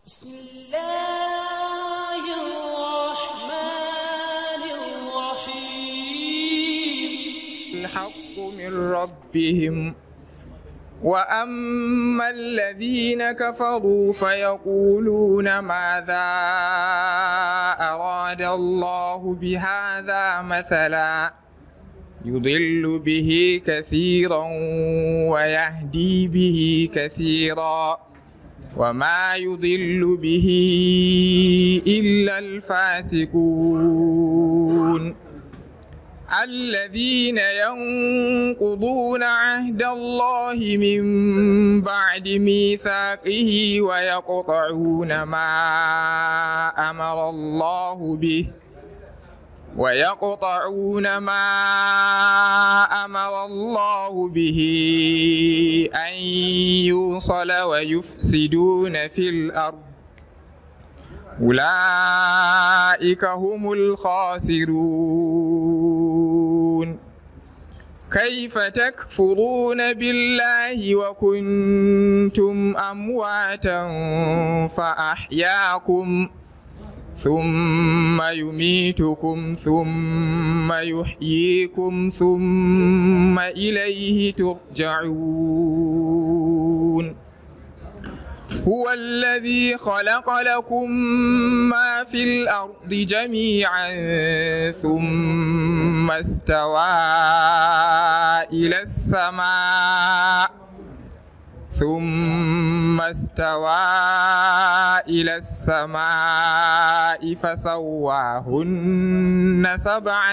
بسم الله الرحمن الرحيم الحق من ربهم وأما الذين كفروا فيقولون ماذا أراد الله بهذا مثلا يضل به كثيرا ويهدي به كثيرا وما يضل به إلا الفاسقون الذين ينقضون عهد الله من بعد ميثاقه ويقطعون ما أمر الله به ويقطعون ما أمر الله به أن يوصل ويفسدون في الأرض أولئك هم الخاسرون كيف تكفرون بالله وكنتم أمواتا فأحياكم ثم يميتكم ثم يحييكم ثم إليه ترجعون هو الذي خلق لكم ما في الأرض جميعا ثم استوى إلى السماء ثم استوى إلى السماء فسواهن سبع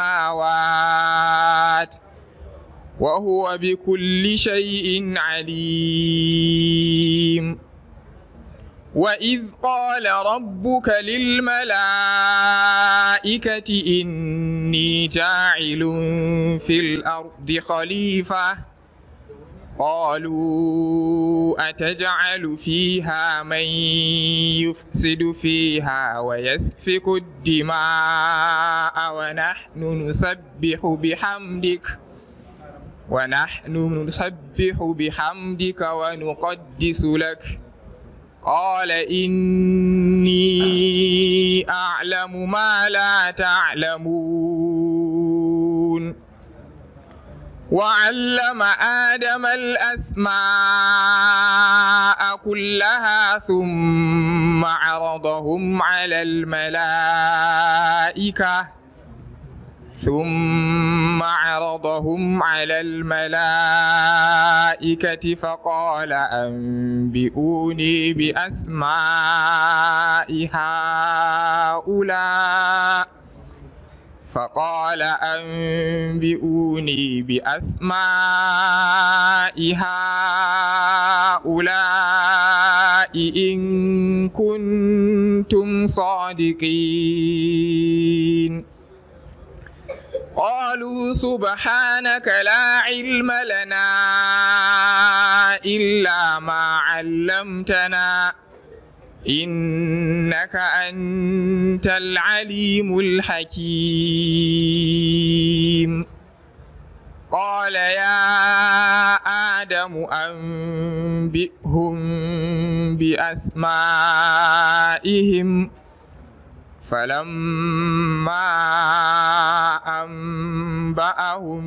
سماوات وهو بكل شيء عليم وإذ قال ربك للملائكة إني جاعل في الأرض خليفة قالوا أتجعل فيها من يفسد فيها ويسفك الدماء ونحن نسبح بحمدك ونحن نسبح بحمدك ونقدس لك قال إني أعلم ما لا تعلمون وعلم آدم الأسماء كلها ثم عرضهم على الملائكة ثم عرضهم على الملائكة فقال أنبئوني بأسماء هؤلاء فقال أنبئوني بأسماء هؤلاء إن كنتم صادقين قالوا سبحانك لا علم لنا إلا ما علمتنا إنك أنت العليم الحكيم قال يا آدم أنبئهم بأسمائهم فلما أنبأهم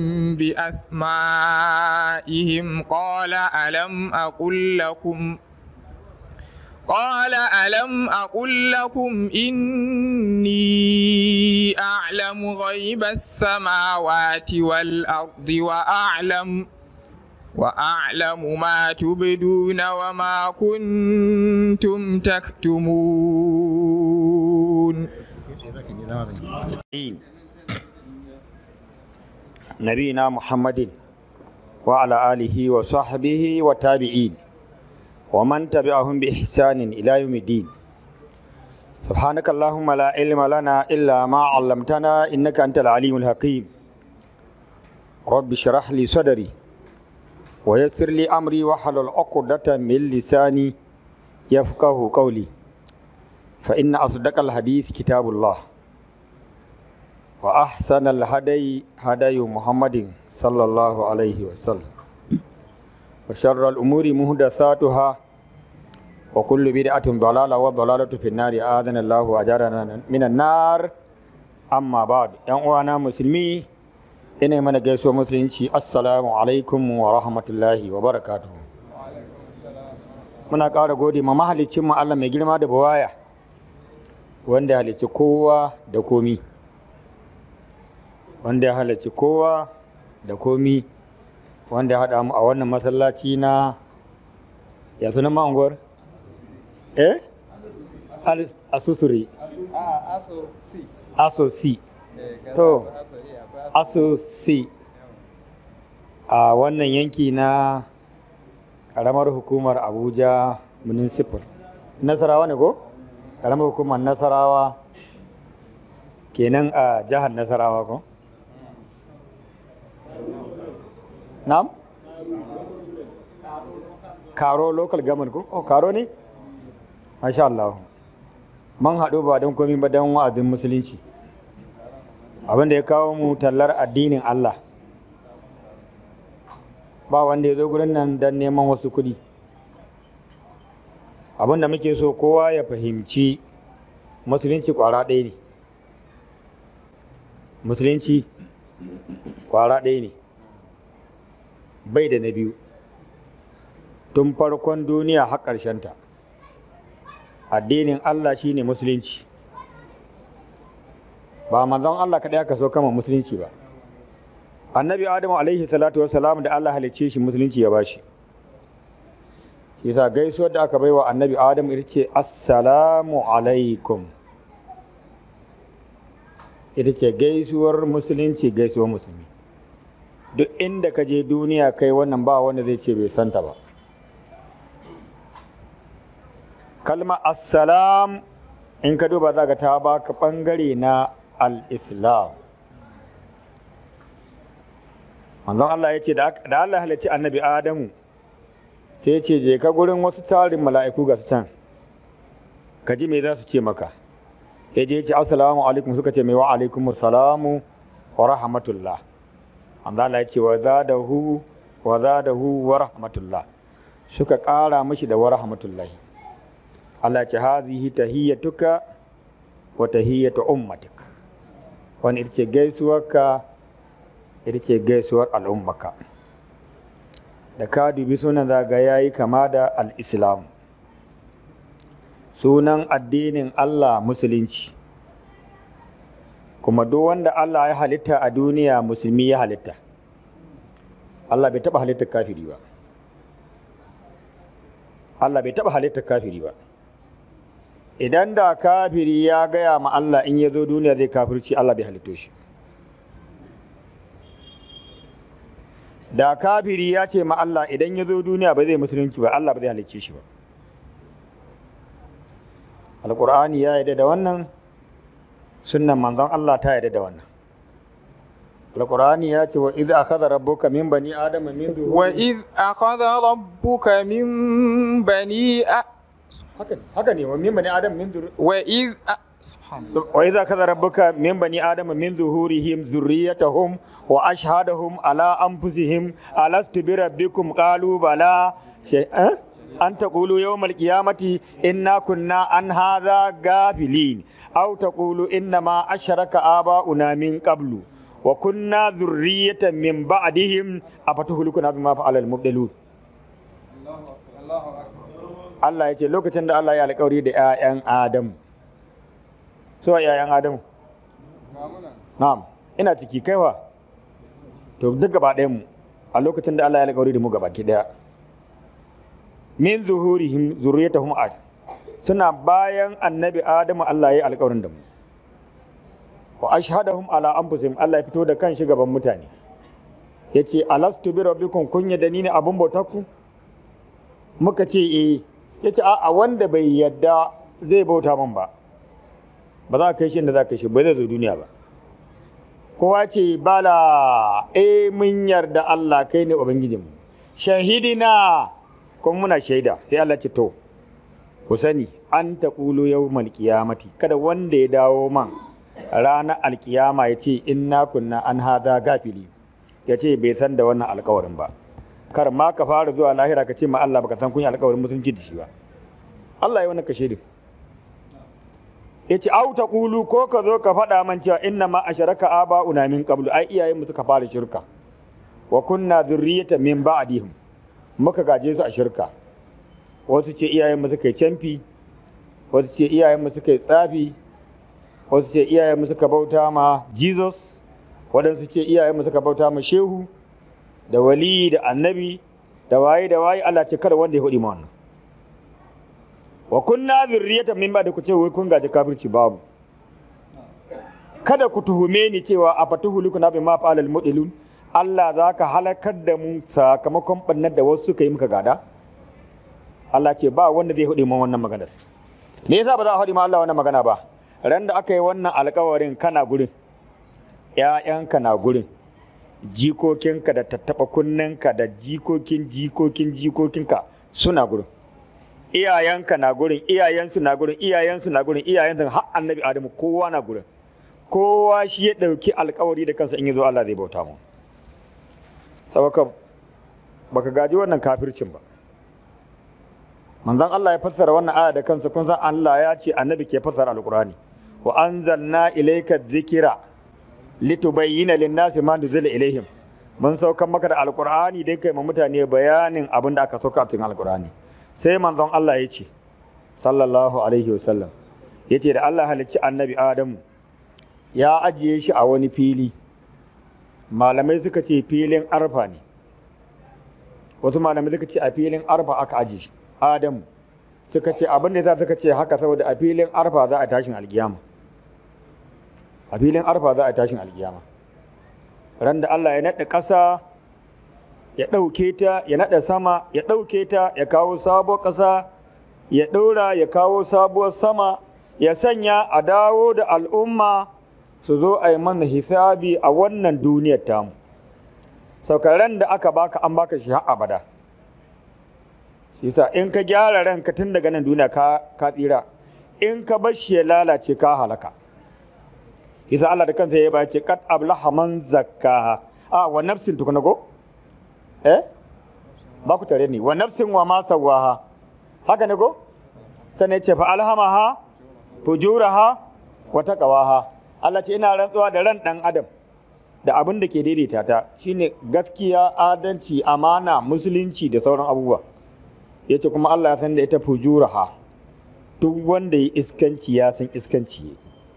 بأسمائهم قال ألم أقل لكم قال ألم أقل لكم إني أعلم غيب السماوات والأرض وأعلم وأعلم ما تبدون وما كنتم تكتمون نبينا محمد وعلى آله وصحبه وتابعين ومن تبعهم بإحسان إلى يوم الدين سبحانك اللهم لا علم لنا إلا ما علمتنا إنك أنت العليم الحكيم رب اشرح لي صدري ويسر لي أمري واحلل عقدة من لساني يفقه قولي فإن أصدق الحديث كتاب الله وأحسن الهدي هدي محمد صلى الله عليه وسلم وشر الأمور محدثاتها وكل بدعة ضلالة والضلالة في النار آذنا الله وأجارنا من النار أما بعد ‘yan uwana musulmi ina mana gaisuwa musulunci assalamu alaikum wa rahmatullahi wa barakatuhu muna ƙara gode ma mahalicin mu Allah mai girma da buwaya wanda ya halicci kowa da komi wanda ya halicci kowa da komi wanda ya haɗa mu a wannan masallaci na ya sunan ma'unguwar eh Al- asusuri aso si to aso si a wannan yanki na ƙaramar hukumar abuja municipal nasarawa ne ko ƙaramar hukumar nasarawa kenan a jihar nasarawa ko na'am karo local government ko oh karo ne masha Allah man haɗu ba don komi ba don wa'azin musulunci abin da ya kawo mu tallar addinin Allah ba wanda ya zo gurin nan don neman wasu kuɗi abin da muke so kowa ya fahimci musulunci kwara ɗaya ne musulunci kwara ɗaya ne bai da na biyu tun farkon duniya har ta. addinin Allah shine musulunci ba manzon Allah kaɗai aka so kama musulunci ba annabi adamu alaihi salatu wassalam da Allah halicce shi musulunci ya bashi shi yasa gaisuwar da aka baiwa annabi adamu ita ce assalamu alaikum ita ce gaisuwar musulunci gaisuwar musulmi duk inda ka je duniya kai wannan ba wanda zai ce bai santa ba kalma assalam in ka duba za ka ta baka bangare na al-islam manzon Allah ya ce da Allah halarci annabi adamu sai ya ce je ka gurin wasu tarin mala'iku ga su can ka ji me za su ce maka ya je ya ce assalamu alaikum suka ce mai wa alaikum salamu wa rahmatullah manzon Allah ya ce wa zadahu wa zadahu wa rahmatullah suka ƙara mishi da wa rahmatullahi Allah ce hazihi tahiyyatuka wa tahiyyatu ummatik wani ita ce gaisuwarka ita ce gaisuwar al'ummaka da ka dubi sunan zaga ya yi kama da al'islam sunan addinin Allah musulunci kuma duk wanda Allah ya halitta a duniya musulmi ya halitta Allah bai taɓa halittar kafiri ba Allah bai taɓa halittar kafiri ba idan da kafiri ya gaya ma Allah in ya zo duniya zai kafirci Allah bai halitto shi da kafiri ya ce ma Allah idan ya zo duniya ba zai musulunci ba Allah ba zai halicce shi ba alƙur'ani ya yarda da wannan sunnan manzon Allah ta yarda da wannan alƙur'ani ya ce wa iz akhadha rabbuka min bani adama min zuhuri وإذ أخذ ربك من بني أ... haka ne haka ne wa min bani adam min zuri وإذ أ... سبحان الله wa idza kaza rabbuka min bani adama min zuhurihim zurriyatahum wa ashhadahum ala anfusihim alastu bi rabbikum qalu bala shay eh? an taqulu yawmal qiyamati inna kunna an hadha gafilin aw taqulu inna ma asharaka aba'una min qablu wa kunna zurriyatan min ba'dihim afatuhlikuna bima fa'ala al-mubdilun Allah ya ce lokacin da Allah ya alƙawari da 'ya'yan Adamu so yayan adamu na'am ina ciki kaiwa to duk gaba ɗayan mu a lokacin da Allah ya alƙawari da mu gaba ki daya min zuhurihim zurriyatahum ad suna bayan annabi adamu Allah ya yi alƙawarin da mu wa ashhadahum ala anfusihim Allah ya fito da kan shi gaban mutane yace alastu bi rabbikum kun yadda ni ne abun bautar ku muka ce eh yace a wanda bai yadda zai bauta min ba ba za ka kai shi inda za ka kai shi ba zai zo duniya ba kowa ce bala eh mun yarda Allah kai ne ubangijinmu shahidina kuma muna shaida sai Allah ce to ku sani an taqulu yawmal qiyamati kada wanda ya dawo man ranar alkiyama ya ce inna kunna an hada gafili ya ce bai san da wannan alkawarin ba kar ma ka fara zuwa lahira ka ce ma Allah baka san kun yi alkawarin mutunci da shi ba Allah ya wani kashe din ya ce au ta ƙulu ko ka zo ka faɗa man cewa inna ma a sharaka aba una min qablu ai iyayen mu suka fara shirka wa kunna zurriyata min ba'dihim muka gaje su a shirka wasu ce iyayen mu suka yi canfi wasu ce iyayen mu suka yi tsafi wasu ce iyayen mu suka bauta ma Jesus waɗansu ce iyayen mu suka bauta ma shehu da wali da annabi da waye da waye Allah ce kada wanda ya hudi ma wannan wa kunna zurriyatan min ba da ku ce wai kun gaji kafirci babu kada ku tuhume ni cewa a fatuhuluku na bi ma fa'alal mudilun Allah za ka halakar da mu sakamakon bannar da wasu suka yi muka gada Allah ce ba wanda zai hudi ma wannan maganar me yasa ba za a hudi ma Allah wannan magana ba ran da aka yi wannan alkawarin kana gurin ƴaƴanka na gurin jikokinka da tattaɓa kunnenka da jikokin jikokin jikokinka suna gurin iyayenka na gurin iyayensu na gurin iyayensu na gurin iyayensu har annabi adamu kowa na gurin kowa shi ya ɗauki alkawari da kansa in ya zo Allah zai bauta mu saboda baka gaji wannan kafircin ba manzon Allah ya fassara wannan aya da kansa kun san Allah ya ce annabi ke fassara alqurani wa anzalna ilayka dhikra litubayyana lin-nasi ma nuzila ilaihim mun saukan maka da alqurani dai kai ma mutane bayanin abin da aka sauka a cikin alqurani sai manzon Allah ya ce sallallahu alaihi wasallam ya ce da Allah halicci annabi Adamu ya ajiye shi a wani fili malamai suka ce filin arfa ne wasu malamai suka ce a filin arfa aka ajiye shi Adamu suka ce abin da za suka ce haka saboda a filin arfa za a tashin alkiyama a filin arfa za a tashin alkiyama ran da Allah ya naɗa ƙasa ya ɗauke ta ya naɗa sama ya ɗauke ta ya kawo sabuwar ƙasa ya ɗora ya kawo sabuwar sama ya sanya a dawo da al'umma su zo a yi mana hisabi a wannan duniyar tamu saukaran da aka baka an baka shi har abada shi sa in ka gyara ranka tun daga nan duniya ka, ka tsira in ka bar shi ya lalace ka halaka isa Allah da kansa ya ba ce kat ablaha man zakkaha a wa nafsin tukuna go eh ba ku tare ni wa nafsin wa ma sawaha haka ne ko sannan ya ce fa alhamaha fujuraha wa taqwaha Allah ce ina rantsuwa da ran dan adam da abin da ke daidaita ta shine gaskiya adalci amana musulunci da sauran abubuwa yace kuma Allah ya san da ita fujuraha duk wanda ya iskanci ya san iskanci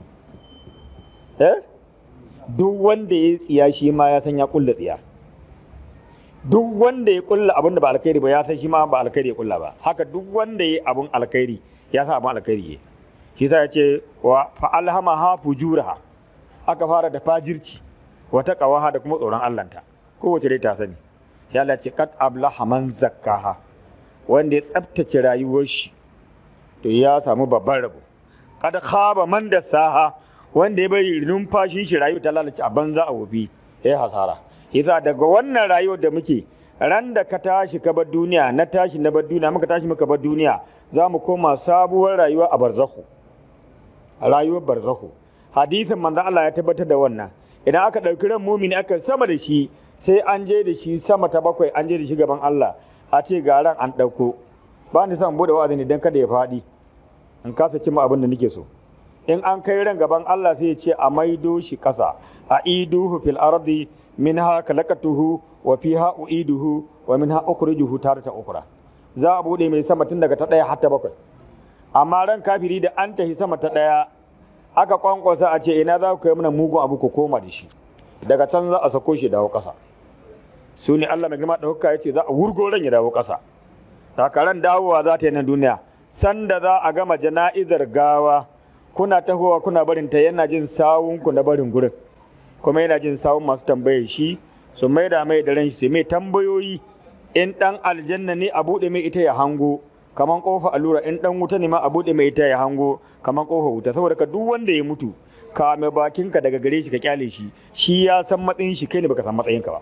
eh duk wanda ya tsiya shi ma ya san ya kulla tsiya duk wanda ya kulla abin da ba alkhairi ba ya san shi ma ba alkhairi ya kulla ba haka duk wanda ya abin alkhairi ya san abin alkhairi ya shi sa ya ce wa fa alhamaha fujuraha aka fara da fajirci wata kawaha da kuma tsoron Allahnta kowace dai ta sani ya Allah ce kat ablaha man zakkaha wanda ya tsaftace rayuwar shi to ya samu babban rabo kad khaba man da saha wanda ya bari numfashin shi rayu ta lalace a banza a wofi ya hasara yasa daga wannan rayuwar da muke ran da ka tashi ka bar duniya na tashi na bar duniya muka tashi muka bar duniya za mu koma sabuwar rayuwa a barzahu rayuwar barzahu hadisin manzon Allah ya tabbatar da wannan idan aka ɗauki ran mumini aka sama da shi sai an je da shi sama ta bakwai an je da shi gaban Allah a ce ga ran an ɗauko ba ni son bude wa'azi ne don kada ya faɗi in kasa cimma abin da nake so in an kai ran gaban Allah sai ya ce a maido shi ƙasa a iduhu fil ardi minha kalakatuhu wa fiha uiduhu wa minha ukhrijuhu tarata ukhra za a bude mai sama tun daga ta ɗaya har ta bakwai amma ran kafiri da an tahi sama ta ɗaya aka kwankwasa a ce ina za ku kai mana mugun abu ku koma da shi daga can za a sako shi dawo ƙasa su ne Allah mai girma ɗauka ya ce za a wurgo ran ya dawo ƙasa ran dawowa za ta yi nan duniya sanda za a gama jana'izar gawa kuna tahowa kuna barin ta yana jin sawunku na barin gurin kuma yana jin sawun masu tambayar shi su mai da mai da ran shi mai tambayoyi in dan aljanna ne a buɗe mai ita ya hango kaman kofa allura in dan wuta ne ma a buɗe mai ita ya hango kaman kofa wuta saboda ka duk wanda ya mutu ka mai bakinka daga gare shi ka kyale shi shi ya san matsayin shi kai ne baka san matsayinka ba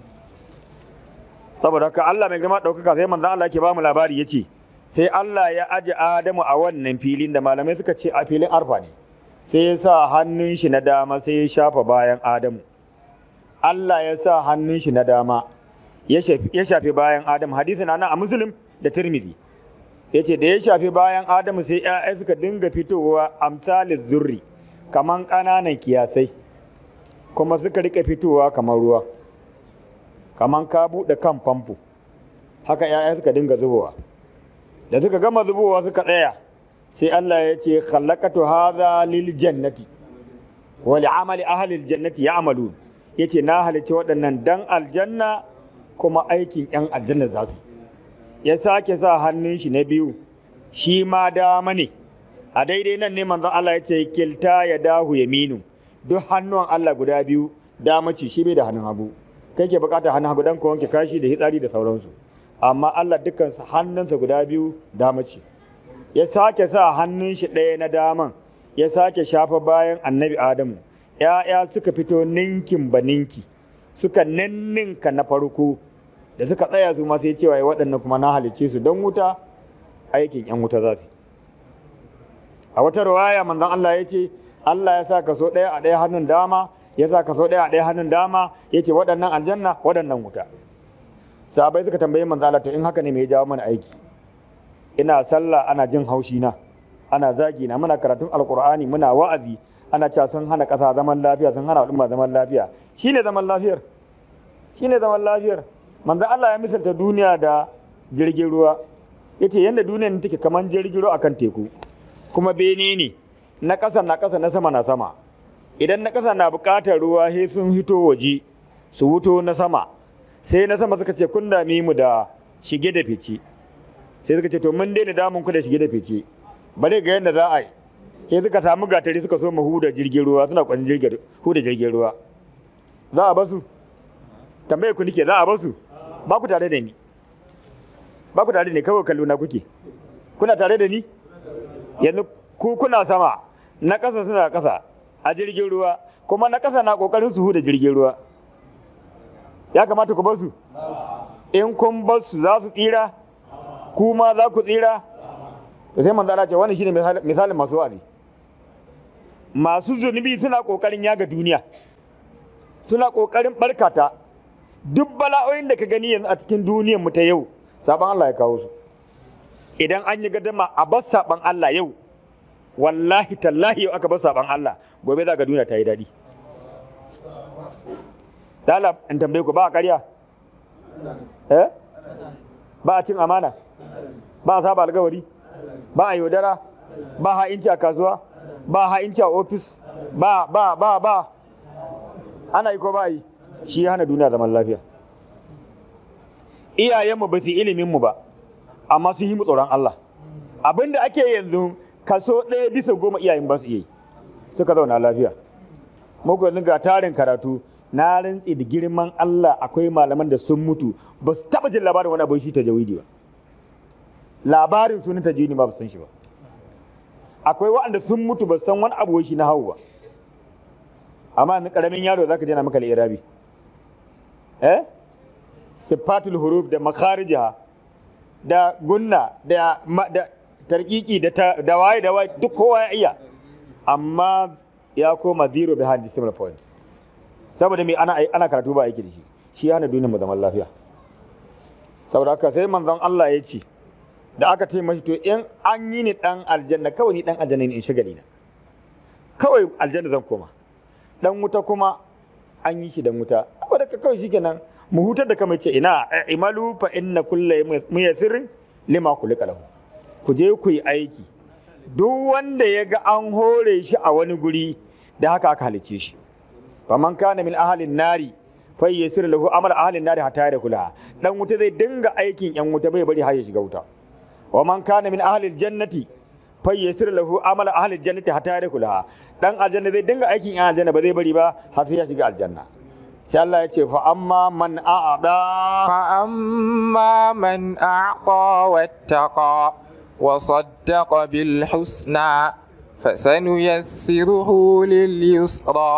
saboda haka Allah mai girma ɗaukaka sai manzon Allah ke ba mu labari ya ce sai Allah ya aje Adamu a wannan filin da malamai suka ce a filin arfa ne sai ya sa hannun shi na dama sai ya shafa bayan Adamu Allah ya sa hannun shi na dama ya shafi bayan Adamu hadisi na nan a Muslim da Tirmidhi yace da ya shafi bayan adamu sai 'ya'ya suka dinga fitowa amsalin zurri kaman ƙananan kiyasai kuma suka rika fitowa kamar ruwa kaman ka buɗe kan famfo haka 'ya'ya suka dinga zubowa da suka gama zubowa suka tsaya sai Allah ya ce khallaqatu hadha lil jannati wa li amali ahli al jannati ya'malun yace na halice waɗannan dan aljanna kuma aikin yan aljanna za su ya sake sa hannun shi na biyu shi ma dama ne a daidai nan ne manzon Allah ya ce kilta ya dahu yaminu duk hannuwan Allah guda biyu dama ce shi bai da hannun hagu kai ke bukatar hannun hagu dan ka wanke kashi da hitsari da sauransu amma Allah dukkan hannunsa guda biyu dama ce ya sake sa hannun shi ɗaya na daman ya sake shafa bayan annabi adamu ‘ya'ya suka fito ninkin ba ninki suka ninninka na farko da suka tsaya su ma sai cewa ya waɗannan kuma na halicce su don wuta aikin ‘yan wuta za su a wata rawaya manzon Allah ya ce Allah ya sa kaso ɗaya a ɗaya hannun dama ya sa kaso ɗaya a ɗaya hannun dama ya ce waɗannan aljanna waɗannan wuta sahabai suka tambayi manzon Allah to in haka ne me ya jawo mana aiki ina sallah ana jin haushi na ana zagi na muna karatun alkur'ani muna wa'azi ana cewa sun hana ƙasa zaman lafiya sun hana al'umma zaman lafiya shine zaman lafiyar shine zaman lafiyar manzo Allah ya misalta duniya da jirgin ruwa yace yanda duniyar take kaman jirgin ruwa akan teku kuma bene ne na ƙasa na ƙasa na sama na sama idan na ƙasa na buƙatar ruwa sai sun hito waje su wuto na sama sai na sama suka ce kun dami mu da shige da fice sai suka ce to mun daina damun ku da shige da fice bare ga yadda za a yi sai suka samu gatari suka so mu huda jirgin ruwa suna kwanin jirgin huda jirgin ruwa za a basu tambaye ku nike za a basu ba ku tare da ni ba ku tare da ni kawai kallo na kuke kuna tare da ni yanzu ku kuna sama na ƙasa suna ƙasa a jirgin ruwa kuma na ƙasa na ƙoƙarin su huda jirgin ruwa ya kamata ku basu in kun basu za su tsira kuma za ku tsira da sai manzo Allah ce wannan shine misalin masu wa'azi masu zunubi suna kokarin yaga duniya suna kokarin barkata duk bala'o'in da ka gani yanzu a cikin duniyar mu ta yau saban Allah ya kawo su idan an yi gadama a bar saban Allah yau wallahi tallahi yau aka bar saban Allah gobe za ga duniya ta yi daɗi Dala in tambaye ku ba a ƙarya? Eh? Ba a cin amana? ba a saba alkawari ba a yaudara ba ha'inci a kasuwa ba ha'inci a ofis ba ba ba ba ana yi ko ba yi shi ya hana duniya zaman lafiya iyayenmu ba su iliminmu ba amma sun yi mu tsoron Allah abinda ake yanzu kaso ɗaya bisa goma iyayen ba su iya yi suka zauna lafiya muku yanzu ga tarin karatu na rantsi da girman Allah akwai malaman da sun mutu ba su taɓa jin labarin wani abin shi ta jawidi ba labarin sunan tajwidi ba san shi ba akwai waɗanda sun mutu ba san wani abu shi na hawu ba amma ni karamin yaro zaka je na maka irabi eh sifatul huruf da makharijaha da gunna da da tarkiki da da waye da waye duk kowa ya iya amma ya koma zero behind decimal points saboda me ana ana karatu ba aiki da shi shi hana duniyar mu zaman lafiya saboda haka sai manzon Allah ya ce da aka ce mashi to in an yi ni dan aljanna kawai ni dan aljanna ne in shagali na kawai aljanna zan koma dan wuta kuma an yi shi dan wuta saboda ka kawai shikenan mu hutar da kamar ce ina imalu fa inna kullu muyassirin lima kulika lahu ku je ku yi aiki duk wanda ya ga an hore shi a wani guri da haka aka halice shi faman kana min ahalin nari fa yassir lahu amal ahalin nari hatta da kula dan wuta zai dinga aikin yan wuta bai bari har ya shiga wuta wa man kana min ahlil jannati fayyasir lahu amala ahlil jannati hatta yadkhulaha dan aljanna zai dinga aikin yan aljanna ba zai bari ba har sai ya shiga aljanna sai Allah ya ce fa amma man a'ada فأما من أعطى واتقى وصدق بالحسنى فسنيسره لليسرى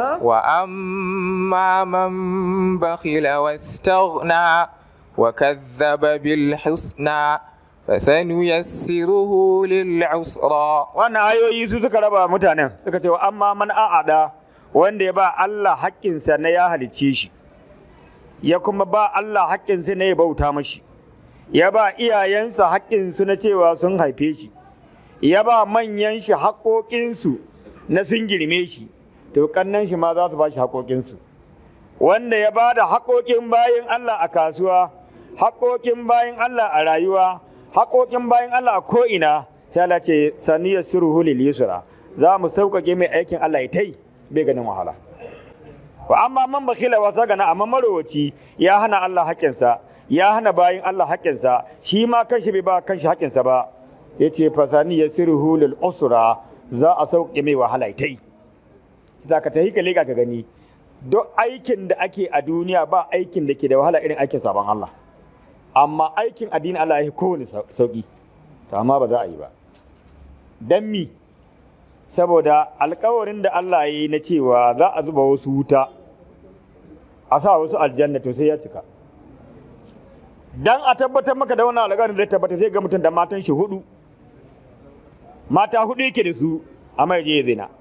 وأما من بخل واستغنى وكذب بالحسنى فسنيسره للعسرى wannan ayoyi su suka raba mutanen suka ce wa amma man a'ada wanda ya ba Allah haƙƙinsa na ya halicce shi ya kuma ba Allah haƙƙinsa na ya bauta mashi ya ba iyayensa haƙƙinsu na cewa sun haife shi ya ba manyan shi haƙoƙinsu na sun girme shi to kannan shi ma za su ba shi haƙoƙinsu wanda ya ba da haƙoƙin bayan Allah a kasuwa haƙoƙin bayan Allah a rayuwa haƙoƙin bayan Allah a ko'ina sai Allah ce saniyar suruhu lil yusra za mu sauƙaƙe mai aikin Allah ya tai bai ganin wahala wa amma man bakhila wa sagana amma marowaci ya hana Allah haƙƙinsa ya hana bayin Allah haƙƙinsa shi ma kanshi bai ba kanshi haƙƙinsa ba yace fasani yasiruhu lil usra za a sauƙaƙe mai wahala ya tai za ka tahi ka leƙa ka gani duk aikin da ake a duniya ba aikin da ke da wahala irin aikin sabon Allah amma aikin addini Allah ya yi kowane sauƙi to amma ba za a yi ba dan mi saboda alkawarin da Allah ya yi na cewa za a zuba wasu wuta a sa wasu aljanna to sai ya cika dan a tabbatar maka da wannan alƙawarin zai tabbata zai ga mutum da matan shi hudu mata hudu yake da su amma ya je ya zina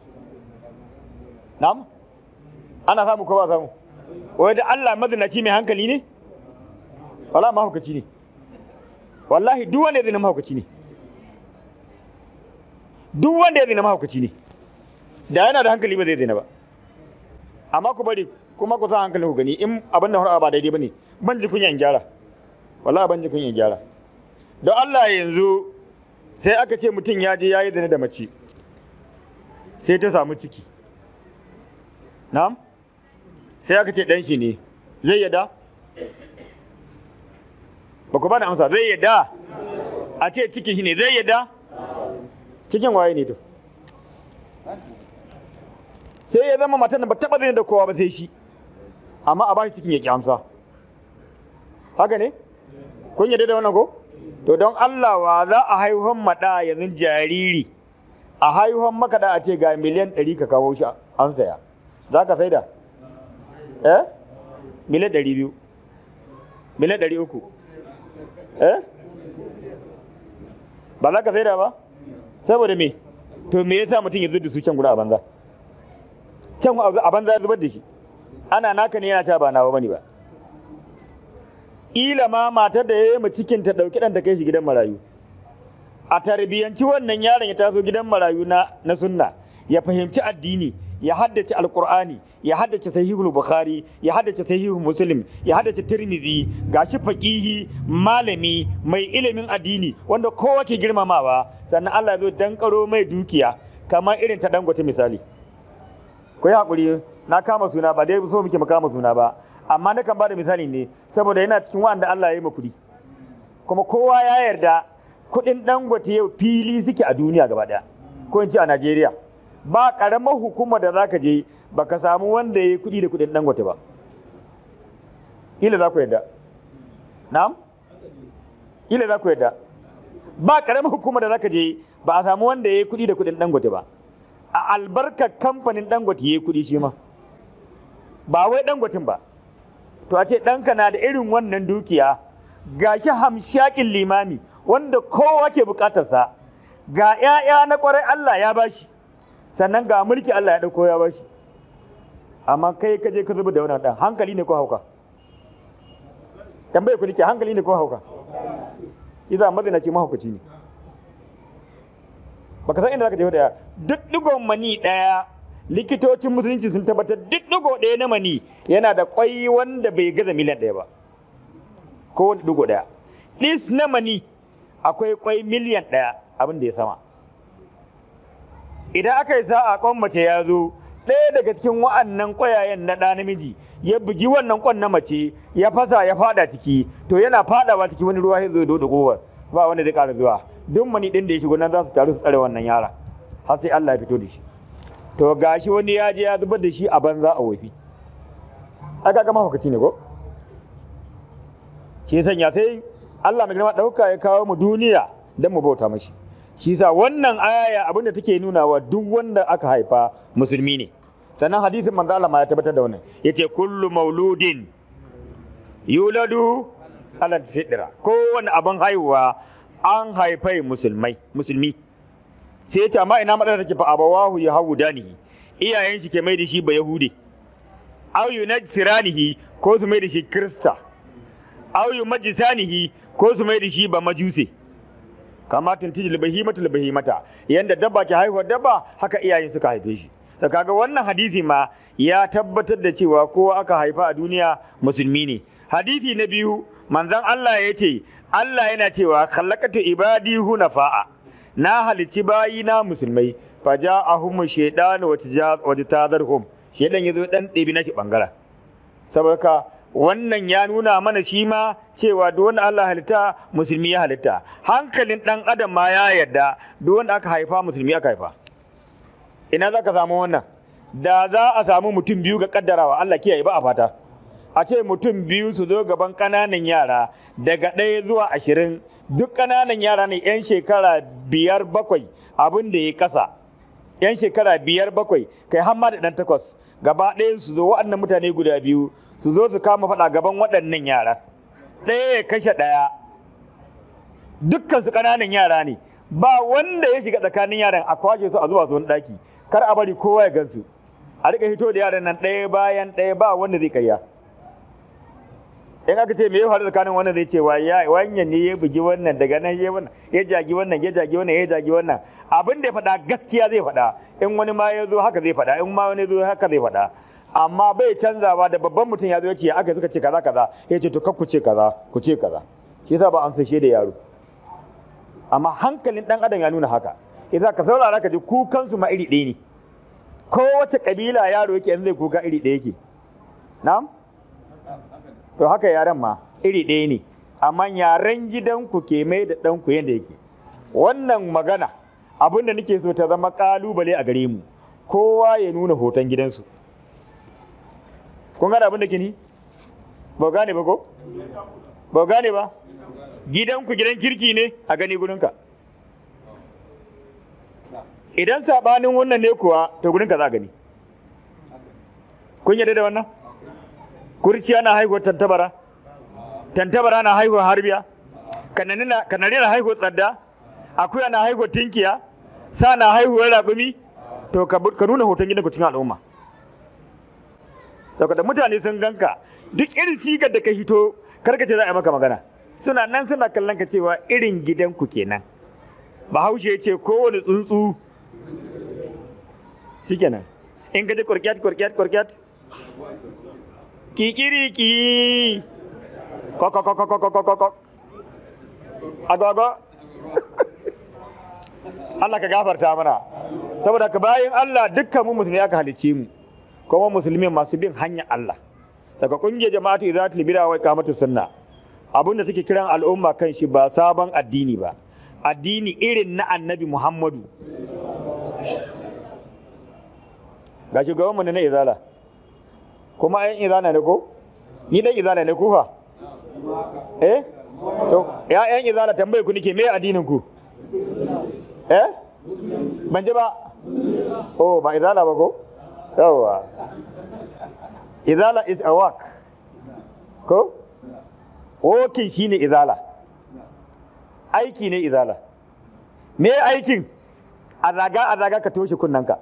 na'am ana samu ko ba samu wai da Allah mazinaci mai hankali ne wala mahaukaci ne wallahi duk wanda ya zina mahaukaci ne duk wanda ya zina mahaukaci ne da yana da hankali ba zai zina ba amma ku bari kuma ku sa hankalin ku gani in abin da ba daidai ba ne ban ji kunya in gyara wallahi ban ji kunya in gyara don Allah yanzu sai aka ce mutum ya je ya yi zina da mace sai ta samu ciki na'am sai aka ce dan shi ne zai yada ba ku bani amsa zai yada a ce ciki shi ne zai yada cikin waye ne to sai ya zama matan da ba taba zai da kowa ba sai shi amma a bashi cikin ya ki amsa haka ne kun yadda da wannan ko to don Allah wa za a haihuwan maɗa yanzu jariri a haihuwan makaɗa a ce ga miliyan ɗari ka kawo shi an saya za ka saida eh miliyan ɗari biyu miliyan ɗari uku eh ba za ka saida ba saboda me to me yasa mutum ya da su can guda a banza can a banza ya zubar da shi ana naka ne yana cewa ba nawa bane ba ila ma matar da ya yi cikin ta ɗauki ɗan ta kai shi gidan marayu a tarbiyyanci wannan yaron ya taso gidan marayu na na sunna ya fahimci addini ya haddace alkur'ani ya haddace sahihul bukhari ya haddace sahihul muslim ya haddace tirmidhi gashi faqihi malami mai ilimin addini wanda kowa ke girmamawa sannan Allah ya zo dankaro mai dukiya kamar irin ta dangote misali ku yi hakuri na kama suna ba dai so muke mu kama suna ba amma na kan bada misali ne saboda yana cikin wanda Allah ya yi kuɗi kuma kowa ya yarda kuɗin dangote yau fili suke a duniya gaba ɗaya ko in ce a Najeriya ba ƙaramar hukumar da zaka je baka samu wanda ya yi kuɗi da kuɗin dangote ba ila za ku yarda na'am ila za ku yarda ba ƙaramar hukumar da zaka je ba a samu wanda ya yi kuɗi da kuɗin dangote ba a albarkar kamfanin dangote ya yi kuɗi shi ma ba wai dangotin ba to a ce ɗanka na da irin wannan dukiya ga shi hamshakin limami wanda kowa ke bukatarsa ga 'ya'ya na kwarai Allah ya bashi sannan ga mulki Allah ya ɗauko ya bashi amma kai ka je ka zuba da wannan ɗan hankali ne ko hauka tambaye ku nake hankali ne ko hauka idan mazinaci mahaukaci ne baka san inda zaka je da duk digon mani ɗaya likitocin musulunci sun tabbatar duk digo ɗaya na mani yana da kwai wanda bai gaza miliyan ɗaya ba ko wani digo ɗaya ɗis na mani akwai kwai miliyan ɗaya abin da ya sama idan aka yi sa'a kwan mace ya zo ɗaya daga cikin wa'annan ƙwayayen na ɗa namiji ya bugi wannan kwan na mace ya fasa ya fada ciki to yana fadawa ciki wani ruwa ya zo da kowar ba wanda zai ƙara zuwa duk mani ɗin da ya shigo nan za su taru su tsare wannan yara har sai Allah ya fito da shi to gashi wani ya je ya zubar da shi a banza a wofi aka gama hukaci ne ko shi sanya sai Allah mai girma ɗauka ya kawo mu duniya don mu bauta mashi shi sa wannan aya abinda take nuna wa duk wanda aka haifa musulmi ne sannan hadisin manzo Allah ma ya tabbatar da wannan yace kullu mauludin yuladu ala fitra kowane abin haihuwa an haifai musulmai musulmi sai ya ce amma ina matsalar take fa abawahu ya hawu danihi iyayen shi ke mai da shi ba yahude aw yunajsiranihi ko su mai da shi krista aw yumajisanihi ko su mai da shi ba majuse kama tuntijil bahimatul bahimata yanda dabba ke haihuwa dabba haka iyayen suka haife shi to kaga wannan hadisi ma ya tabbatar da cewa kowa aka haifa a duniya musulmi ne hadisi na biyu manzon Allah ya ce Allah yana cewa khalaqatu ibadi hunafa'a na halici bayi na musulmai faja'ahum shaytanu wa tazarhum shaydan yazo dan ɗebi na shi bangaren saboda ka wannan ya nuna mana shi ma cewa duk wanda Allah halitta musulmi ya halitta hankalin dan adam ma ya yarda duk wanda aka haifa musulmi aka haifa ina za ka samu wannan da za a samu mutum biyu ga kaddarawa Allah kiyaye ba a fata a ce mutum biyu su zo gaban ƙananan yara daga ɗaya zuwa ashirin duk ƙananan yara ne 'yan shekara biyar bakwai abin da ya kasa 'yan shekara biyar bakwai kai hamma da ɗan takwas gaba ɗaya su zo waɗannan mutane guda biyu su zo su kama faɗa gaban waɗannan yara ɗaya ya kashe ɗaya dukkan su ƙananan yara ne ba wanda ya shiga tsakanin yaran a kwashe su a zuwa su wani ɗaki kar a bari kowa ya gansu a rika hito da yaran nan ɗaya bayan ɗaya ba wanda zai karya in aka ce me ya faru tsakanin wannan zai ce wa ya wannan ne ya bugi wannan daga nan ya wannan ya jagi wannan ya jagi wannan ya jagi wannan abin da ya faɗa gaskiya zai faɗa in wani ma ya zo haka zai faɗa in ma wani ya zo haka zai faɗa amma bai canzawa da babban mutum ya zo ya ce aka suka ce kaza kaza ya ce to kar ku ce kaza ku ce kaza shi yasa ba an sashe da yaro amma hankalin dan adam ya nuna haka yasa ka saurara ka ji kukansu ma iri ɗaya ne kowace kabila yaro yake yanzu zai kuka iri ɗaya yake na'am to haka yaren ma iri ɗaya ne amma yaren gidanku ke mai da ɗanku yadda yake wannan magana abin da nake so ta zama ƙalubale a gare mu kowa ya nuna hoton gidansu kun gane abin da ke ni ba gane ba ko ba gane ba gidanku gidan kirki ne a gani gurinka idan saɓanin wannan ne kuwa to gurinka za a gani kun yarda da wannan kurciya na haihuwar tantabara tantabara na haihuwar harbiya kanari na haihuwar tsadda akuya na haihuwar tinkiya sa na haihuwar raƙumi to ka nuna hoton gidanku cikin al'umma saboda mutane sun ganka duk irin sigar da ka hito karka ce za a yi maka magana suna nan suna kallon ka cewa irin gidanku kenan bahaushe ya ce kowane tsuntsu shikenan in ka ji kurkiyat kurkiyat kurkiyat kikiriki kokokokokokokokok agogo Allah ka gafarta mana saboda ka bayan Allah dukkan mu musulmi aka halicce mu kuma musulmi masu bin hanyar Allah daga kungiyar jama'atu izatul bid'a wa iqamatu sunna abinda take kiran al'umma kan shi ba sabon addini ba addini irin na annabi Muhammadu ga shugabanmu ne na izala kuma ayan izana ne ko ni dan izana ne ku fa eh to ya ayan izana tambaye ku nike me addinin ku eh ban ji ba oh ba izala ba ko yawa izala is a work ko working shine izala aiki ne izala me aikin a zaga a zaga ka toshe kunnanka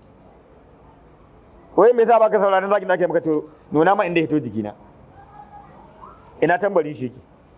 wai me yasa baka sauraron zagin da ake maka to nuna ma inda ya hito jikina ina tambarin shi yake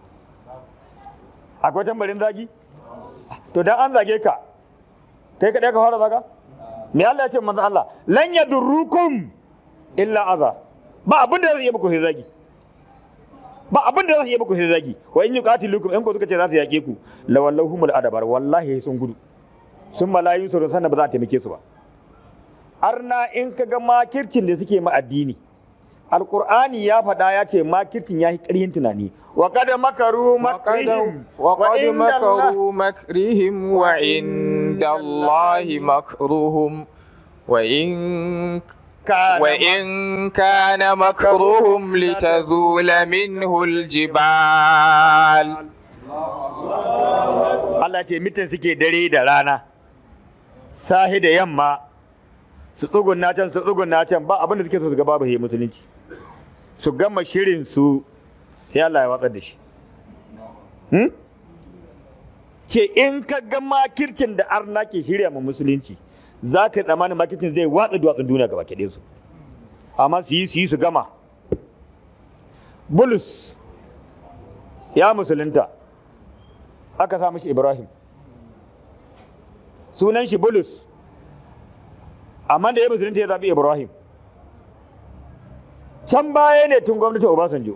akwai tambarin zagi to dan an zage ka kai kadai ka fara zaga me Allah ya ce manzo Allah lan yadurrukum illa aza ba abin da zai yi muku sai zagi ba abin da zai yi muku sai zagi wa in yuqatilukum in ko suka ce za su yake ku lawallahumul adabar wallahi sun gudu sun malayu sun sannan ba za a taimake su ba arna in ka ga makircin da suke ma addini alkur'ani ya faɗa ya ce makircin ya yi ƙarhin tunani wa kada makaru makrihim وقد مكروا مكرهم وعند الله مكرهم وإن وإن كان مكرهم لتزول منه الجبال Allah ce mitin suke dare da rana sahi da yamma su tsugunna can su tsugunna can ba abin da suke so su ga babu he musulunci su gama shirin su sai Allah ya watsar da shi hmm? ce in ka ga makircin da arna ke shirya ma musulunci za ka yi tsammanin makircin zai watsa duwatsun duniya gaba ke su amma su yi su yi su gama bulus ya musulunta aka sa mishi ibrahim sunan shi bulus amma da ya musulunta ya zaɓi ibrahim can baya ne tun gwamnatin obasanjo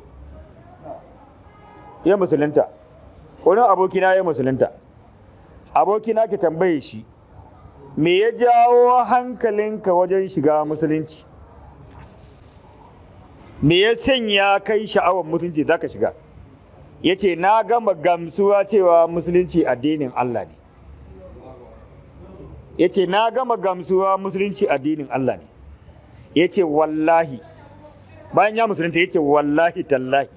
ya musulunta wani abokina ya musulunta abokina ke tambaye shi me ya jawo hankalinka wajen shiga musulunci me ya sanya kai sha'awar musulunci za ka shiga ya ce na gama gamsuwa cewa musulunci addinin Allah ne ya ce na gama gamsuwa musulunci addinin Allah ne ya ce wallahi bayan ya musulunta ya ce wallahi tallahi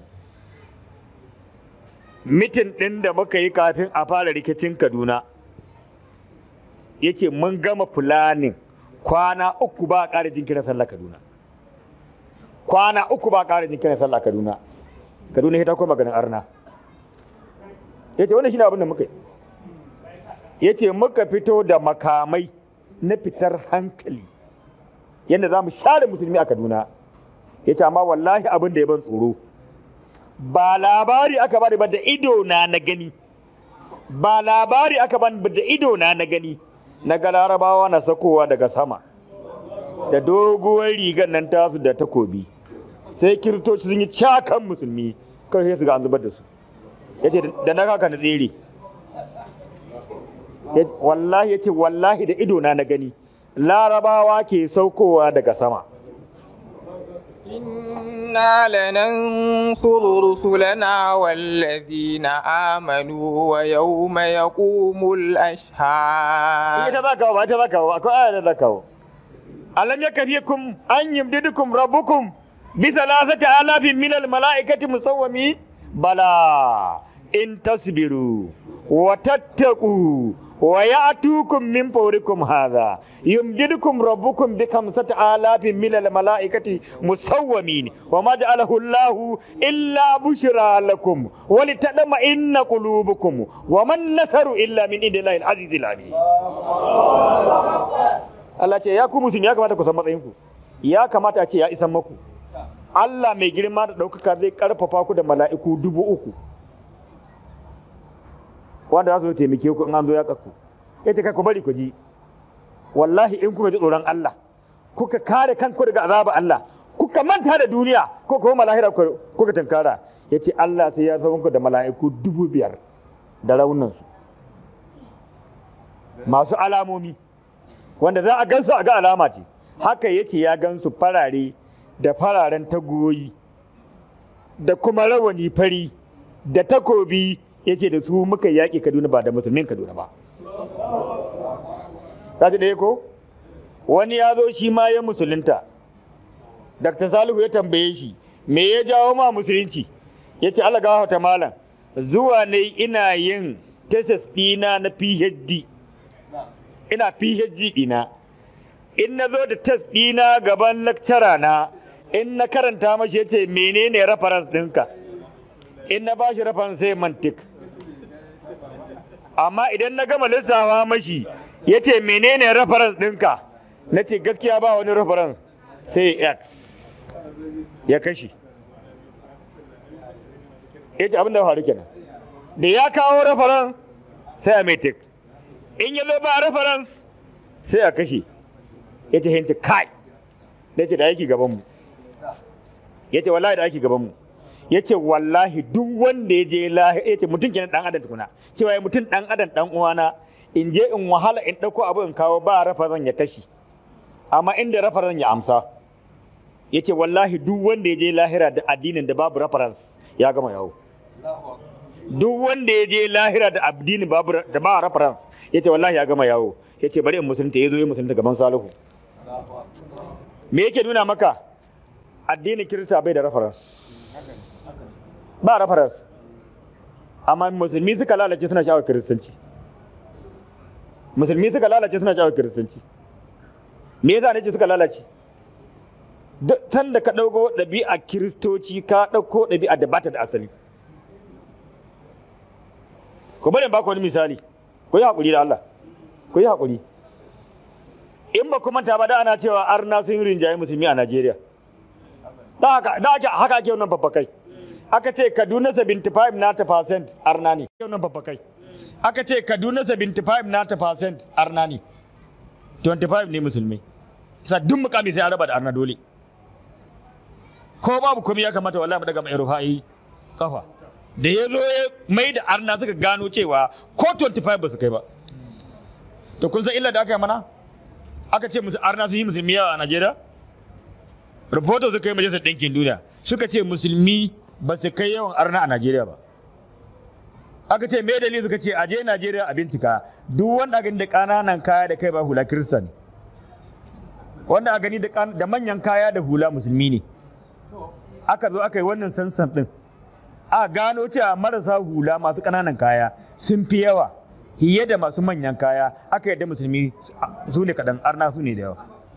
mitin ɗin da muka yi kafin a fara rikicin kaduna ya ce mun gama fulanin kwana uku ba a ƙara jinkirin sallah kaduna kwana uku ba a ƙara jinkirin sallah kaduna kaduna ya ta koma ganin arna ya ce wannan shi ne abin da muka yi ya ce muka fito da makamai na fitar hankali yadda za mu share musulmi a kaduna ya ce amma wallahi abin da ya ban tsoro ba labari aka bani ba da ido na na gani ba labari aka bani ba da ido na na gani na ga larabawa na sakowa daga sama da doguwar rigar nan tasu da takobi sai kiristoci sun yi cakan musulmi kawai sai su ga an zubar da su ya ce da na kaka na tsere wallahi ya ce wallahi da ido na na gani larabawa ke saukowa daga sama إنا لننصر رسلنا والذين آمنوا ويوم يقوم الأشهاد ita za kawo ba ita za kawo akwai aya da za kawo alam yakfikum an yumdidukum rabbukum bi thalathati alafin min al malaikati musawwami bala in tasbiru wa tattaqu wa ya'tukum min fawrikum hadha yumdidukum rabbukum bi khamsati alafin min al malaikati musawwamin wa ma ja'alahu Allah illa bushra lakum wa litadma inna qulubukum wa man nasaru illa min indillahi al aziz al alim Allah ce ya ku musulmi ya kamata ku san matsayinku ya kamata a ce ya isan maku Allah mai girma da ɗaukaka zai ƙarfafa ku da mala'iku dubu uku wanda za su taimake ku in an zo ya kakku ya ce kai ku bari ku ji wallahi in kuka ji tsoron Allah kuka kare kanku daga azaba Allah kuka manta da duniya ko kuma malahira kuka tankara ya ce Allah sai ya zama ku da mala'iku dubu biyar da raunansu masu alamomi wanda za a gansu a ga alama ce haka ya ce ya gansu farare da fararen tagoyi da kuma rawani fari da takobi ya ce da su muka yaƙi kaduna ba da musulmin kaduna ba ta ɗaya ko wani ya zo shi ma ya musulunta dr salihu ya tambaye shi me ya jawo ma musulunci ya ce allah gawa ta malam zuwa ne ina yin tesis ɗina na phd ina PhD ɗina in na zo da test ɗina gaban lecturer na in na karanta mashi ya ce menene reference ɗinka in na bashi reference sai mantik amma idan na gama lissafa mashi ya ce menene reference ɗinka na ce gaskiya ba wani reference sai x ya kashi ya ce abin da faru kenan da ya kawo reference sai a mai tik in ya zo ba reference sai a kashe ya ce hinci kai da ce da aiki gabanmu ya ce wallahi da aiki gabanmu ya ce wallahi duk wanda ya je lahi ya ce mutum kenan dan adam tukuna cewa ya mutum dan adam dan uwana in je in wahala in ɗauko abu in kawo ba reference ya kashe amma inda reference ya amsa ya ce wallahi duk wanda ya je lahira da addinin da babu reference ya gama yawo duk wanda ya je lahira da addini babu da ba reference yace wallahi ya gama yawo yace bari in musulunta yazo ya musulunta gaban salihu me yake nuna maka addinin kirista bai da reference ba reference amma musulmi suka lalace suna sha'awar kiristanci musulmi suka lalace suna sha'awar kiristanci me yasa ne ce suka lalace duk sanda ka ɗauko ɗabi'a kiristoci ka ɗauko ɗabi'a da bata da asali ku bari ba ku wani misali ku yi haƙuri da Allah ku yi haƙuri in ba ku manta ba da ana cewa arna sun yi rinjaye musulmi a Najeriya da haka da haka ake wannan babbakai aka ce Kaduna 75 na ta percent arna ne wannan babbakai aka ce kaduna 75 nata percent arna ne 25 ne musulmai sa duk mukami sai an raba da arna dole ko babu komai ya kamata wallahi mu daga mai rufa'i kafa da ya zo ya mai da arna suka gano cewa ko 25 ba su kai ba to kun san illa da aka yi mana aka ce musu arna sun yi musulmi yawa a najeriya rahoto suka yi majalisar ɗinkin duniya suka ce musulmi ba su kai yawan arna a najeriya ba aka ce me dalili suka ce aje najeriya a bincika duk wanda a gani da ƙananan kaya da kai ba hula kirista ne wanda a gani da kan- da manyan kaya da hula musulmi ne aka zo aka yi wannan sansan din a gano cewa marasa hula masu ƙananan kaya sun fi yawa hiye da masu manyan kaya aka yadda musulmi su ne kaɗan arna su ne da yawa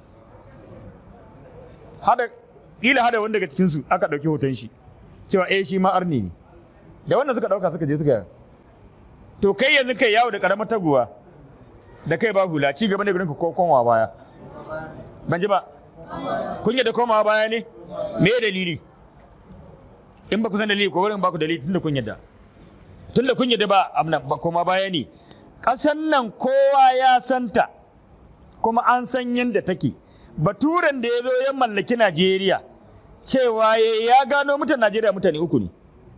hada ƙila hada wanda daga cikinsu aka ɗauki hoton shi cewa eh shi ma arni ne da wannan suka ɗauka suka je suka to kai yanzu kai yawo da ƙaramar taguwa da kai ba hula ci gaba ne gurin ka ko komawa baya ban ji ba kun yadda komawa baya ne me dalili in ba ku san dalili ko wurin ba ku dalili tunda kun yadda tunda kun yadda ba amna ba koma baya ne ƙasan nan kowa ya santa kuma an san yadda take baturen da ya zo ya mallaki najeriya cewa ya ya gano mutan najeriya mutane uku ne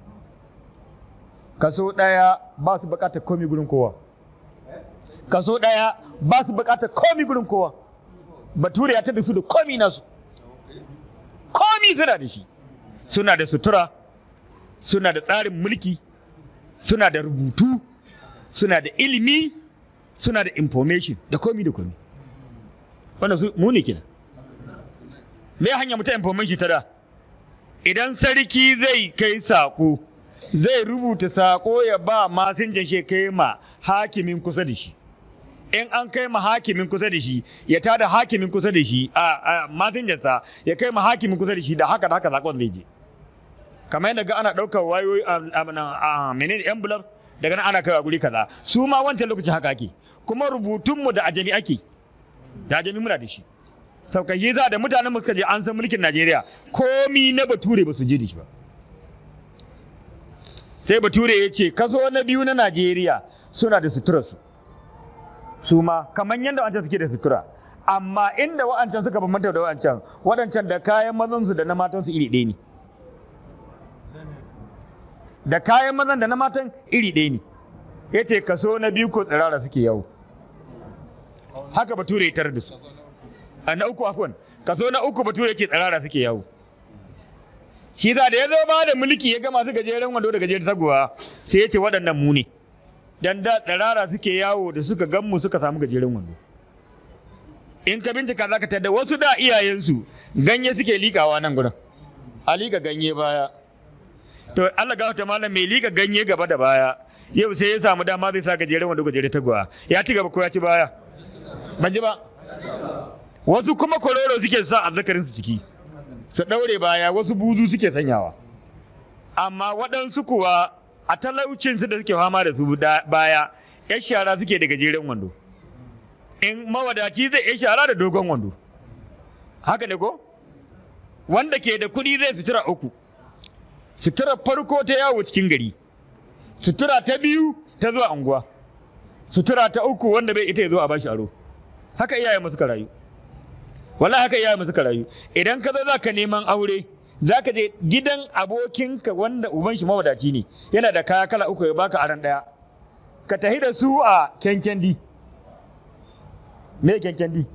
kaso ɗaya ba su buƙatar komi gurin kowa kaso ɗaya ba su buƙatar komi gurin kowa bature ya tada su da komi nasu komi suna da shi suna da sutura suna da tsarin mulki suna da rubutu suna da ilimi suna da information da komi da komi wannan su mu ne kenan me hanya mutum information ta da idan sarki zai kai sako zai rubuta sako ya ba masinjan shi kai ma hakimin kusa da shi in an kai ma hakimin kusa da shi ya tada hakimin kusa da shi a masinjansa ya kai ma hakimin kusa da shi da haka da haka sakon zai je kamar yadda ga ana ɗaukar wayoyi a menene envelope daga nan ana kai a guri kaza su ma wancan lokaci haka ake kuma rubutunmu da ajami ake da ajami muna da shi saukashi za da mutanen mu suka je an san mulkin Najeriya komi na bature ba su je da shi ba sai bature ya ce kaso na biyu na Najeriya suna da sutura su su ma kamar yadda wancan suke da sutura amma inda wa'ancan suka bambanta da wa'ancan waɗancan da kayan mazansu da na matansu iri ɗaya ne da kayan mazan da na matan iri ɗaya ne ya ce kaso na biyu ko tsirara suke yawo haka bature ya tarar da su a na uku afwan kaso na uku bature ce tsirara suke yawo shi za da ya zo ba da mulki ya gama su gajeren wando da gajeren taguwa sai ya ce waɗannan mu ne dan da tsirara suke yawo da suka gan mu suka samu gajeren wando in ka bincika za ka tada wasu da iyayensu ganye suke likawa nan gurin a lika ganye baya to Allah gafarta malam mai lika ganye gaba da baya yau sai ya samu dama zai sa gajeren wando gajeren taguwa ya ci gaba ko ya ci baya ban ji ba wasu kuma kororo suke sa azzakarin su ciki su ɗaure baya wasu buzu suke sanyawa amma waɗansu kuwa a talaucin su da suke fama da su baya yan shara suke da gajeren wando in mawadaci zai yan shara da dogon wando haka ne ko wanda ke da kuɗi zai sutura uku sutura farko ta yawo cikin gari sutura ta biyu ta zuwa unguwa sutura ta uku wanda bai ita ya zo a bashi aro haka iyayen mu suka rayu wallahi haka iyayen mu suka rayu idan ka zo za ka neman aure za ka je gidan abokinka wanda uban shi mawadaci ne yana da kaya kala uku ya baka aran daya ka tahi da su a kenkendi me kenkendi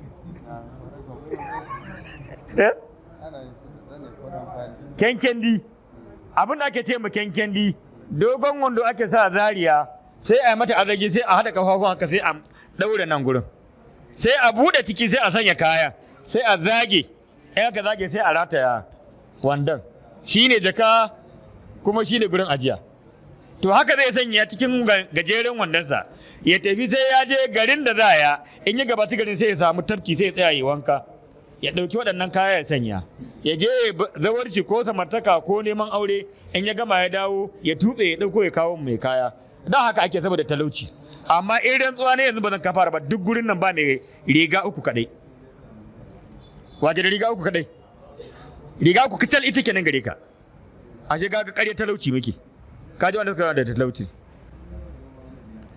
kenkendi abin da ake ce ma kenkendi dogon wando ake sa zariya sai a yi mata azagi sai a haɗa kafafun haka sai a ɗaure nan gurin sai a buɗe ciki sai a sanya kaya sai a zage in aka zage sai a rataya wandon shi ne jaka kuma shi ne gurin ajiya to haka zai sanya cikin gajeren wandonsa ya tafi sai ya je garin da za ya in ya gabata garin sai ya samu tafki sai ya tsaya yi wanka ya ɗauki waɗannan kaya ya sanya ya je zawarci ko samartaka ko neman aure in ya gama ya dawo ya tuɓe ya ɗauko ya kawo mai kaya da haka ake saboda talauci amma in rantsuwa ne yanzu ba zan kafara ba duk gurin nan ba mai riga uku kadai waje da riga uku kadai riga uku kital ita kenan gare ka ashe ga ga ƙarya talauci muke ka ji wanda suka da talauci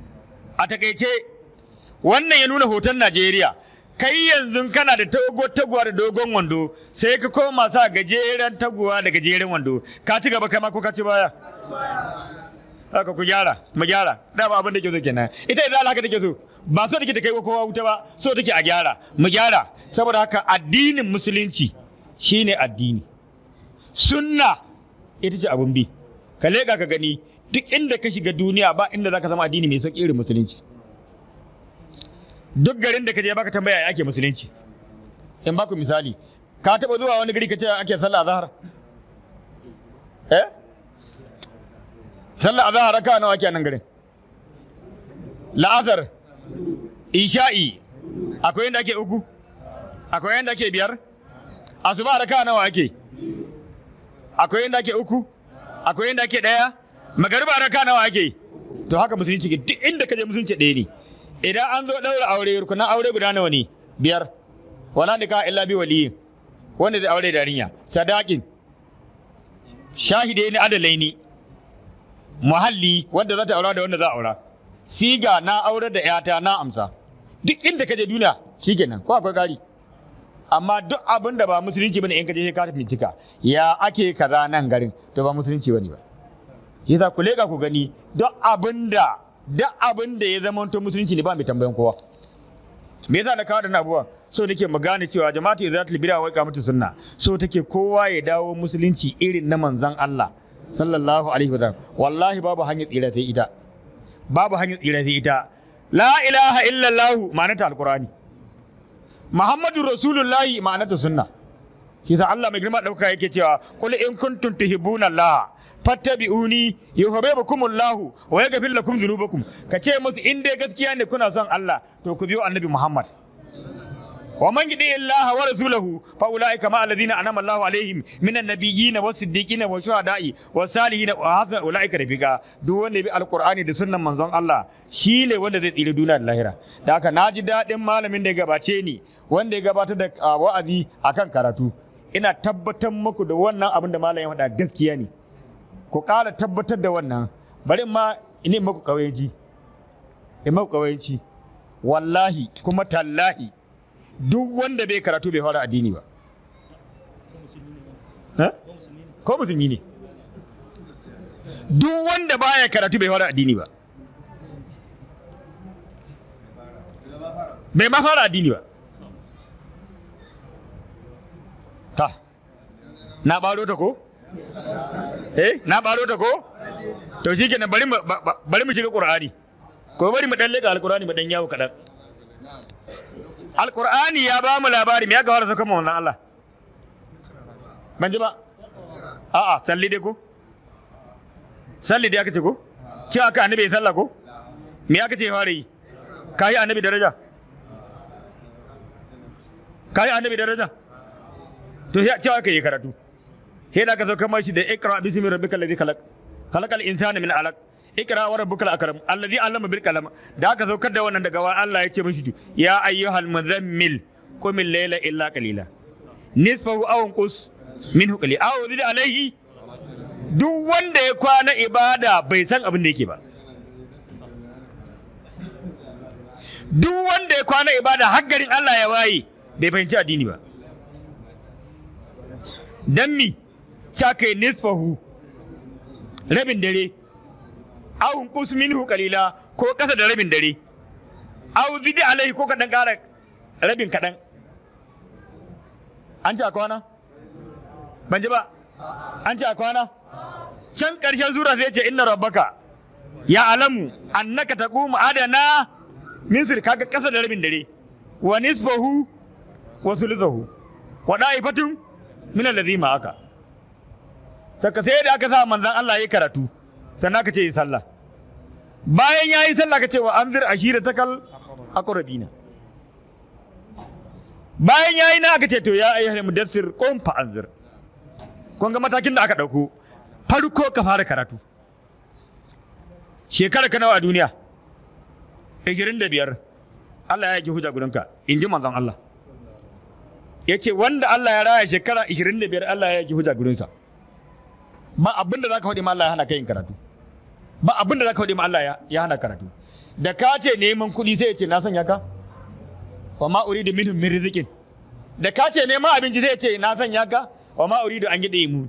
a takaice wannan ya nuna hoton Najeriya kai yanzu kana da tago taguwa da dogon wando sai ka koma sa gajeren taguwa da gajeren wando ka ci gaba kai ma ko ka ci baya haka ku gyara mu gyara da ba abin da ke so kenan ita idan haka take so ba so take ta kai kowa wuta ba so take a gyara mu gyara saboda haka addinin musulunci shine addini sunna ita ce abun bi ka leƙa ka gani duk inda ka shiga duniya ba inda zaka zama addini mai sauƙi irin musulunci duk garin da ka je baka tambaya ya ake musulunci in baku misali ka taɓa zuwa wani gari ka ce ake sallah azhar eh sallah azhar raka nawa ake a nan garin la'azar isha'i akwai yanda ake uku akwai yanda ake biyar asuba raka nawa ake akwai yanda ake uku akwai yanda ake daya magariba raka nawa ake to haka musulunci ke duk inda ka je musulunci ɗaya ne idan an zo ɗaura aure rukunan aure guda nawa ne biyar wala nika illa bi waliyin wanda zai aure da yarinya sadakin shahide ne adalai ne muhalli wanda za ta aura da wanda za a aura siga na aure da yata na amsa duk inda ka je duniya shikenan ko akwai gari amma duk abin da ba musulunci bane in ka je sai ka bincika ya ake kaza nan garin to ba musulunci bane ba yasa ku leka ku gani duk abin da duk abin da ya zama to musulunci ne ba mai tambayan kowa me yasa na kawo da abuwa so nake mu gane cewa jama'atu izatul bid'a wa iqamatu sunna so take kowa ya dawo musulunci irin na manzon Allah sallallahu alaihi wasallam wallahi babu hanyar tsira sai ita babu hanyar tsira sai ita la ilaha illallah ma'anata alqur'ani muhammadu rasulullahi ma'anata sunna shi sa Allah mai girma dauka yake cewa qul in kuntum tuhibbuna Allah fattabi'uni yuhibbukumullah wa yaghfir lakum dhunubakum kace musu in dai gaskiya ne kuna son Allah to ku biyo annabi Muhammad wa man yudi Allah wa rasulahu fa ulaika ma alladhina anama Allah alaihim minan nabiyyin was siddiqin wa shuhada'i was salihin wa hasuna ulaika rafiqa duk wanda bi alqur'ani da sunnan manzon Allah shine wanda zai tsira duniya da lahira da haka naji dadin malamin da ya gabace ni wanda ya gabatar da uh, wa'azi akan karatu ina tabbatar muku da wannan abin da malam ya faɗa gaskiya ne ku ƙara tabbatar da wannan bari ma ina maku ƙawayenci in maku ƙawayenci wallahi kuma tallahi duk wanda bai karatu bai fara addini ba Ha? ko musulmi ne duk wanda baya karatu bai fara addini ba bai ma fara addini ba ta na baro ta ko eh na baro ta ko to shi kenan bari mu ba- ba- bari mu shiga qur'ani ko bari mu dan leka alqur'ani mu dan yawo kadan alqur'ani ya ba mu labari me ya gawar saka mu wannan Allah ban ji ba a'a salli dai ko salli dai aka ce ko ce aka annabi ya sallah ko me aka ce ya fara yi kai annabi daraja kai annabi daraja to sai cewa aka yi karatu sai da ka zo kamar shi da ikra bismi rabbikal ladhi khalaq khalaqal insana min alaq ikra wa rabbukal akram alladhi allama bil qalam da aka zo kada wannan daga wa Allah ya ce mishi ya ayyuhal muzammil qum al-layla illa qalila nisfahu aw qus minhu qali aw zid alayhi duk wanda ya kwana ibada bai san abin da yake ba duk wanda ya kwana ibada har garin Allah ya waye bai fahimci addini ba dan mi caka nisfahu rabin dare aw qus minhu qalila ko kasa da rabin dare aw zidi alaihi ko kadan kara rabin kadan an ci a kwana ban ji ba an ci a kwana can ƙarshen zura sai ce inna rabbaka ya alamu annaka taqumu adana min sir kaga kasa da rabin dare wa nisfahu wa sulusahu wa da'ifatun min allazi ma'aka saka sai da aka sa manzon Allah ya karatu sannan aka ce yi sallah bayan ya yi sallah ka ce wa anzir ashira takal aqrabina bayan ya yi na aka ce to ya ayyuhal mudassir qum fa anzir kun ga matakin da aka dauko farko ka fara karatu shekara ka nawa a duniya 25 Allah ya yi hujja gudanka in ji manzon Allah ya ce wanda Allah ya raya shekara 25 Allah ya yi hujja gudunsa ba abin da za ka faɗi ma Allah ya hana ka yin karatu ba abin da za ka faɗi ma Allah ya- ya hana karatu da ka ce neman kuɗi sai ya ce na sanya ka wa ma uridu minhum min rizqin da ka ce neman abinci sai ya ce na sanya ka wa ma uridu an yi mu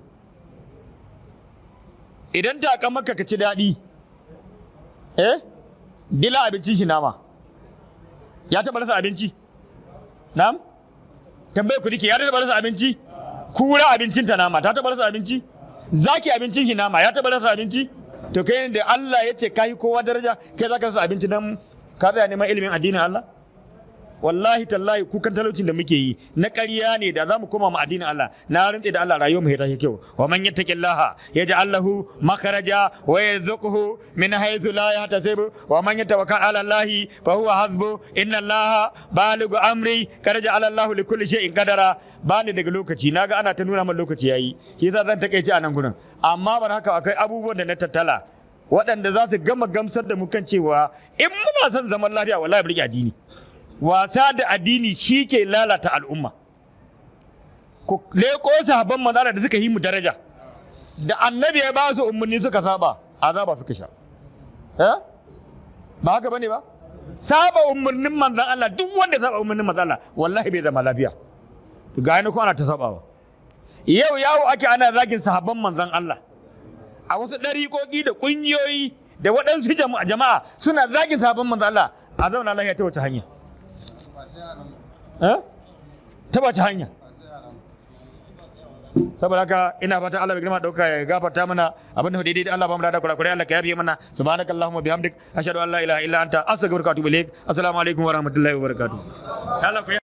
idan ta kan maka ka ci daɗi eh dila abincin shi nama ya taɓa rasa abinci na'am tambaye ku dike ya taɓa rasa abinci kura abincin ta nama ta taɓa rasa abinci zaki abincin shi nama ya taɓa rasa abinci to kai da Allah ya ce kai kowa daraja kai za ka rasa abinci dan ka tsaya neman ilimin addinin Allah wallahi tallahi kukan talaucin da muke yi na ƙarya ne da za mu koma mu addinin Allah na rantse da Allah rayuwar mu ya tashi kyau wa man yattaqillaha yaj'al lahu makhraja wa yarzuquhu min haythu la yahtasib wa man yatawakkal 'ala Allah fa huwa hasbu inna Allah balighu amri kad ja'ala Allah li kulli shay'in qadara bani daga lokaci naga ana ta nuna min lokaci yayi shi yasa zan takeice a nan gurin amma ban haka akai abubuwan da na tattala waɗanda za su gama gamsar da mu kan cewa in muna son zaman lafiya wallahi burge addini wasa da addini shi ke lalata al'umma ku leko sahabban manzara da suka yi mu daraja da annabi ya ba su umarni suka saba azaba suka sha eh ba haka bane ba saba umarnin manzan Allah duk wanda ya saba umarnin manzan Allah wallahi bai zama lafiya ga ni ko ana ta sabawa yau yawo ake ana zagin sahabban manzan Allah a wasu ɗariƙoƙi da ƙungiyoyi da waɗansu jama'a suna zagin sahabban manzan Allah a zauna lafiya ta wace hanya ta wace hanya saboda haka ina fata Allah bai girma dauka ya gafarta mana abin da daidai Allah ba mu da kurakurai Allah ka yafe mana subhanakallahumma bihamdik ashhadu an la ilaha illa anta astaghfiruka wa atubu ilaik assalamu alaikum wa rahmatullahi wa barakatuh